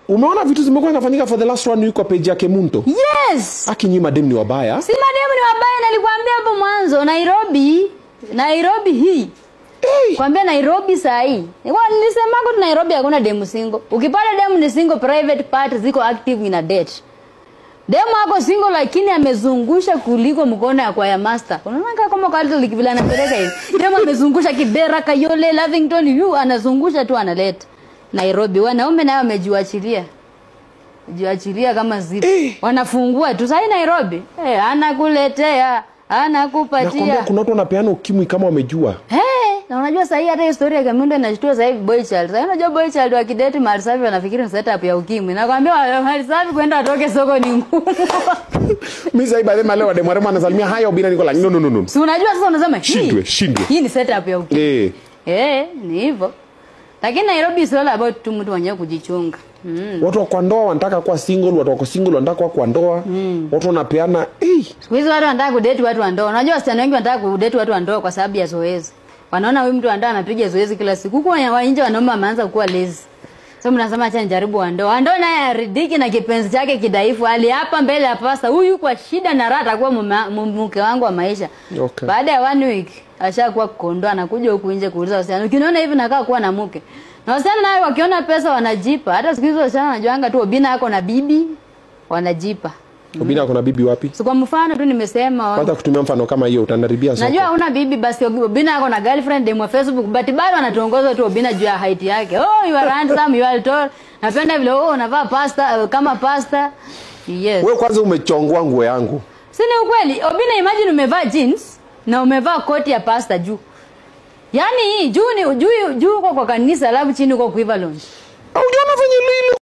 umeona vitu zimekuwa zinafanyika for the last one week kwa page yake Munto yes akinyi madem ni wabaya si mademu ni wabaya nalikwambia hapo mwanzo nairobi nairobi hii hey. kwambia nairobi sahii nilisemako tu nairobi hakuna demu single ukipata demu ni single private part ziko active in a date demu ako single lakini amezungusha kuliko mkono ya kwaya master unaona kama kama kwa little vile anapeleka hivi demu amezungusha kibera kayole lavington yu anazungusha tu analeta nairobi wanaume nayo wamejiachilia jiachilia kama zipo Eh. wanafungua tu sahii nairobi eh, anakuletea anakupatia nakwambia kuna watu wanapeana ukimwi kama wamejua Hey, na unajua sahii hata historia ya Kamundo inashtua sasa hivi boy child. Sasa unajua boy child wakidate mahali safi wanafikiri ni setup ya ukimwi. Nakwambia wa- mahali safi kwenda atoke soko ni ngumu. mi sahii baadhi maleo wademwarema anasalimia haya ubina niko like no no no no si unajua sasa unasema hii- Shindwe, shindwe. Hii ni setup ya ukimwi. eh Eh, ni hivyo. Lakini Nairobi is all about tu mtu mwenyewe kujichunga. Mm. watu wa kwa ndoa wanataka kuwa single watu wako single wanataka kuwa kwa ndoa watu wanapeana hey. Siku hizi watu wanataka kudate watu wa ndoa. Unajua wasichana wengi wanataka kudate watu wa ndoa kwa sababu ya zoezi. Wanaona huyu mtu wa ndoa anapiga zoezi kila siku. Huku wa wa nje wanaume wameanza kuwa lazy. Sasa mnasema acha nijaribu wa ndoa. Wa ndoa naye aridhiki na kipenzi chake kidhaifu. Ali hapa mbele ya pasta huyu kwa shida na raha atakuwa mume- mu- mke wangu wa maisha. Okay. Baada ya one week ashakuwa kondoa anakuja huku nje kuuliza wasichana. Ukiniona hivi nakaa kuwa na mke. Na wasichana naye wakiona pesa wanajipa. Hata siku hizo wasichana wanajuanga tu Obina yako na bibi wanajipa. ubina kuna bibi wapi So kwa mfano tu nimesema kwanza kutumia mfano kama hiyo utanaribia soko Najua una bibi basi Obina ako na girlfriend demu wa Facebook but bado anatuongoza tu Obina juu ya height yake. Oh, you are handsome, you are tall. Napenda vile oh unavaa pasta uh, kama pasta. Yes. wewe kwanza umechongwa nguo yangu Si ni ukweli? Obina imagine umevaa jeans na umevaa koti ya pasta juu. Yaani hii juu ni juu juu uko kwa kanisa alafu chini uko kwa Equivalent. aujaona venye lilo